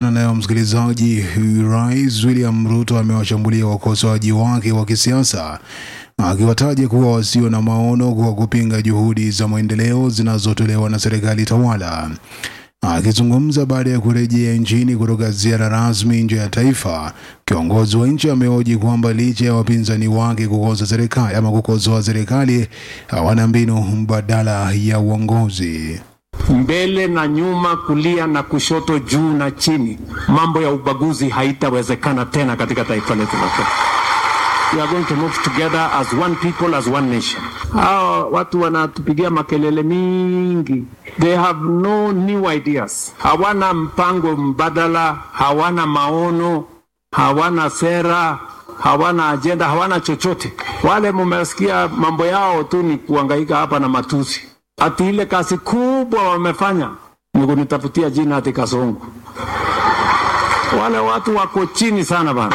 Tukiachana nayo msikilizaji, Rais William Ruto amewashambulia wakosoaji wake wa kisiasa akiwataja kuwa wasio na maono kwa kupinga juhudi za maendeleo zinazotolewa na serikali tawala. Akizungumza baada ya kurejea nchini kutoka ziara rasmi nje ya taifa, kiongozi wa nchi amehoji kwamba licha ya wapinzani wake kukosa serikali ama kukosoa serikali, hawana mbinu mbadala ya uongozi. mbele na nyuma, kulia na kushoto, juu na chini. Mambo ya ubaguzi haitawezekana tena katika taifa letu la Kenya. We are going to move together as one people, as one nation. Hao watu wanatupigia makelele mingi, they have no new ideas, hawana mpango mbadala, hawana maono, hawana sera, hawana ajenda, hawana chochote. Wale mumesikia mambo yao tu ni kuhangaika hapa na matusi ati ile kazi kubwa wamefanya ni kunitafutia jina ati Kasongo. Wale watu wako chini sana bana.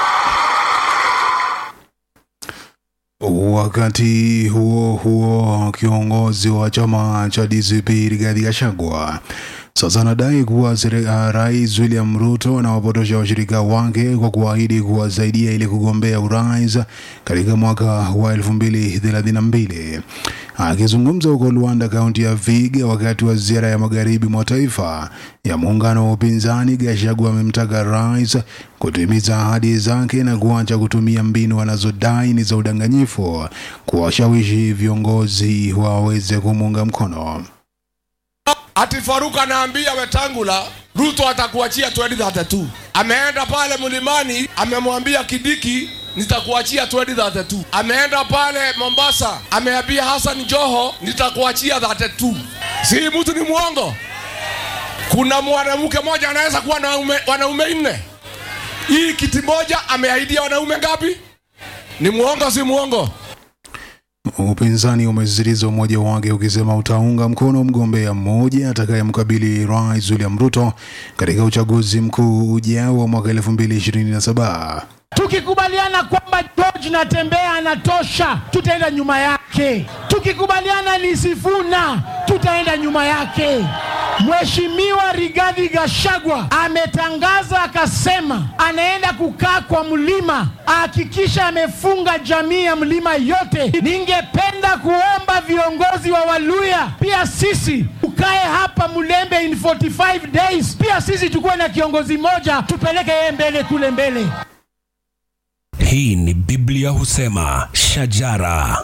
Wakati huo huo, kiongozi wa chama cha DCP Rigathi Gachagua sasa anadai kuwa sere- uh, Rais William Ruto anawapotosha washirika wake kwa kuahidi kuwasaidia ili kugombea urais katika mwaka wa 2032. Akizungumza huko Luanda, kaunti ya Viga, wakati wa ziara ya magharibi mwa taifa ya muungano wa upinzani, Gachagua amemtaka rais kutimiza ahadi zake na kuacha kutumia mbinu anazodai ni za udanganyifu kuwashawishi viongozi waweze kumuunga mkono. Ati Faruk anaambia Wetangula Ruto atakuachia 2032. Ameenda pale mlimani, amemwambia Kidiki nitakuachia 2032. Ameenda pale Mombasa, ameambia Hassan Joho nitakuachia 32. Si mtu ni mwongo? Kuna mwanamke mmoja anaweza kuwa na wanaume, wanaume nne. Hii kiti moja ameahidia wanaume ngapi? Ni mwongo si mwongo? Upinzani umesisitiza umoja wake ukisema utaunga mkono mgombea mmoja atakayemkabili Rais William Ruto katika uchaguzi mkuu ujao wa mwaka 2027. Tukikubaliana kwamba George Natembea anatosha, tutaenda nyuma yake. Tukikubaliana ni Sifuna, tutaenda nyuma yake. Mheshimiwa Rigathi Gachagua ametangaza akasema anaenda kukaa kwa mlima, ahakikisha amefunga jamii ya mlima yote. Ningependa kuomba viongozi wa Waluya pia sisi tukae hapa Mulembe in 45 days, pia sisi tukuwe na kiongozi moja, tupeleke yeye mbele kule mbele. Hii ni Biblia husema shajara.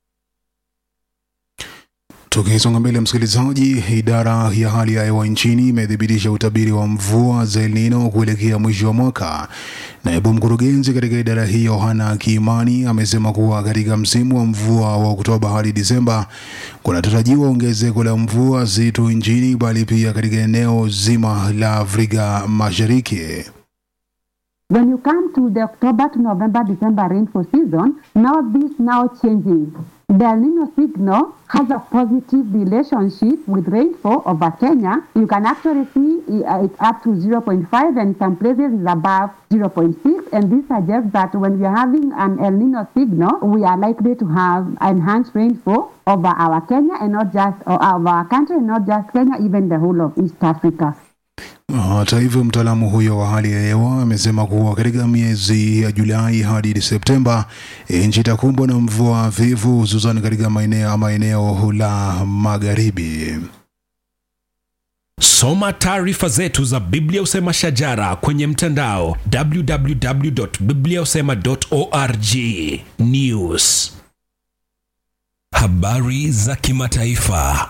Tukisonga mbele, msikilizaji, idara ya hali ya hewa nchini imethibitisha utabiri wa mvua za El Nino kuelekea mwisho wa mwaka. Naibu mkurugenzi katika idara hiyo Hana Kiimani amesema kuwa katika msimu wa mvua wa Oktoba hadi Disemba kunatarajiwa ongezeko la mvua si tu nchini bali pia katika eneo zima la Afrika Mashariki. When you come to the October to November, December rainfall season, now this now changes. The El Nino signal has a positive relationship with rainfall over Kenya. You can actually see uh, it's up to 0.5 and some places is above 0.6. And this suggests that when we are having an El Nino signal, we are likely to have enhanced rainfall over our Kenya and not just or over our country and not just Kenya, even the whole of East Africa. Hata hivyo, mtaalamu huyo wa hali ya hewa amesema kuwa katika miezi ya Julai hadi Septemba nchi itakumbwa na mvua hafifu, hususan katika maeneo ama eneo la magharibi. Soma taarifa zetu za Biblia husema shajara kwenye mtandao www.bibliahusema.org. News, habari za kimataifa.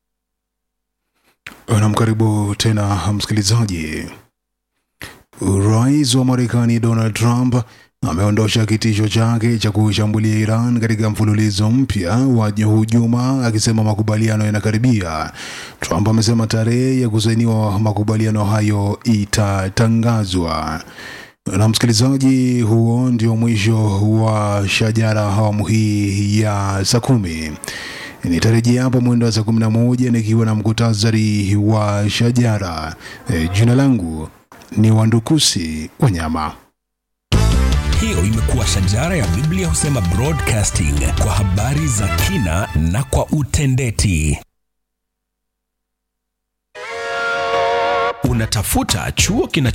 Namkaribu tena msikilizaji. Rais wa Marekani Donald Trump ameondosha kitisho chake cha kuishambulia Iran katika mfululizo mpya wa hujuma, akisema makubaliano yanakaribia. Trump amesema tarehe ya kusainiwa makubaliano hayo itatangazwa. Na msikilizaji, huo ndio mwisho wa shajara awamu hii ya saa kumi. Nitarejea hapa mwendo wa saa kumi na moja nikiwa na mkutasari wa shajara. E, jina langu ni Wandukusi Wanyama. Hiyo imekuwa shajara ya Biblia husema broadcasting kwa habari za kina na kwa utendeti. Unatafuta chuo kina